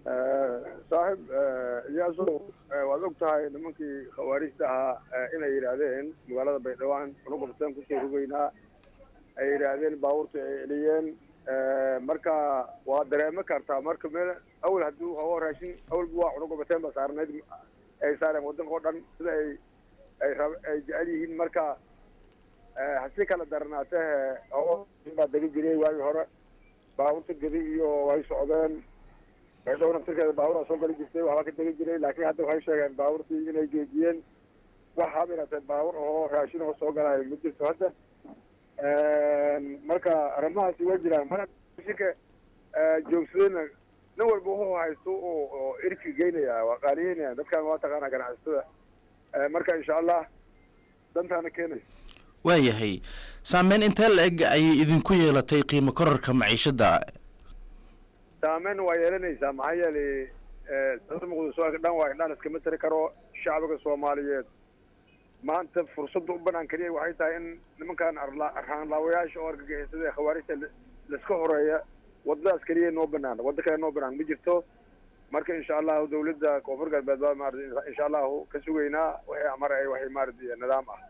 saaxib iyaaso waad og tahay nimankii khawaarijta ahaa inay yidhaahdeen magaalada baydhawaan unugabteen kusoo rogeynaa ay yidhaahdeen baabuurta ay celiyeen marka waa dareemo kartaa marka meel awal haddii oo raashin awalba waa cunugabateen ba saarnayd ay saareen waddanka oo dhan sida ay ay rab ay jecel yihiin marka hasi kala daranaatee oo baa degi jiray waagii hore baabuurta gedi iyo way socdeen baydhabo naftirkeeda baaburaa soo gali jirtay waxbaa ka degi jiray laakiin hadda waxay sheegeen baabuurtii inay geejiyeen waxaaba inatee baabuur oo raashin oo soo galayo ma jirto hadda marka arrimahaasi waa jiraan mar shirka joogsadayna nin walba wuxuu haysto oo oo irki geynaya waa qaaliyeynaya dadkan waa taqaanaa ganacsatada marka insha allah dantaana keenaysa waayahay saameyn intee la eg ayay idinku yeelatay qiimo korarka maciishadda saameyn waa yeelanaysaa maxaa yeelay dada muqdisho dhan waa indhaan iskama tiri karo shacbiga soomaaliyeed maanta fursadda u banaan keliya waxay tahay in nimankan arhaanlaawayaasha oo argagixisada ee khawaarijta laiska horeeya waddadaas keliya noo banaan waddo kale noo banaan ma jirto marka insha allahu dawladda koonfur galbeed baa maarata insha allahu ka sugaynaa waxay amar ay waxay maarata nidaam ah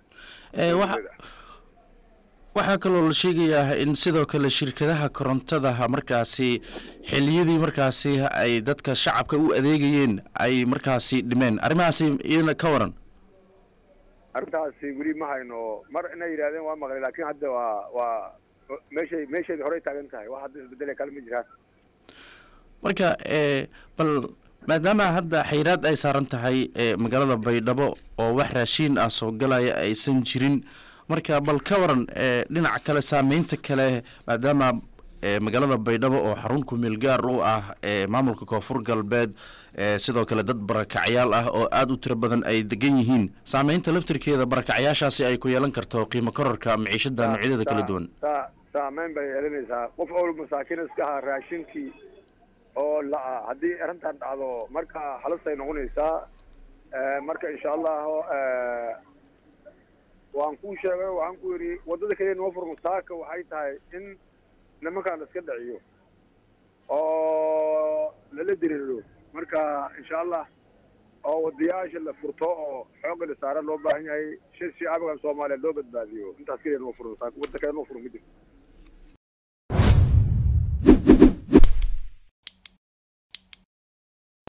waxaa kaloo la sheegayaa in sidoo kale shirkadaha korontadaha markaasi xiliyadii markaasi ay dadka shacabka u adeegayeen ay markaasi dhimeen arrimahaasi iyadana ka waran arrintaasi weli ma hayno mar inay yidhahdeen waa maqlay laakiin hadda waa waa meeshay meesheedi horey taagan tahay wax hadda isbedele kale ma jiraan marka bal maadaama hadda xayraad ay saaran tahay magaalada baydhabo oo wax raashiin ah soo galaya aysan jirin marka bal ka waran dhinaca kale saameynta kale maadaama magaalada baydhabo oo xarun kumeel gaar u ah maamulka koonfur galbeed sidoo kale dad barakacyaal ah oo aada u tiro badan ay degan yihiin saameynta laftirkeeda barakacyaashaasi ay ku yeelan karto qiimo korarka maciishada noocyadeeda kala duwan saameyn bay yeelanaysaa qof owl masaakiin iska ahaa raashinkii oo la-a haddii arrintan dhacdo marka halastay noqonaysaa marka insha allahu waan kuu sheegay waxaan ku yidhi waddada keliya noo furmo saaka waxay tahay in nimankan la iska dhaciyo oo lala diriiro marka insha allah oo wadayaasha la furto oo xooga la saara loo baahan yahay shir shacbigan soomaaliya loo badbaadiyo intaas keliya noo furmo saaka wadda kale noo furmo ma jirto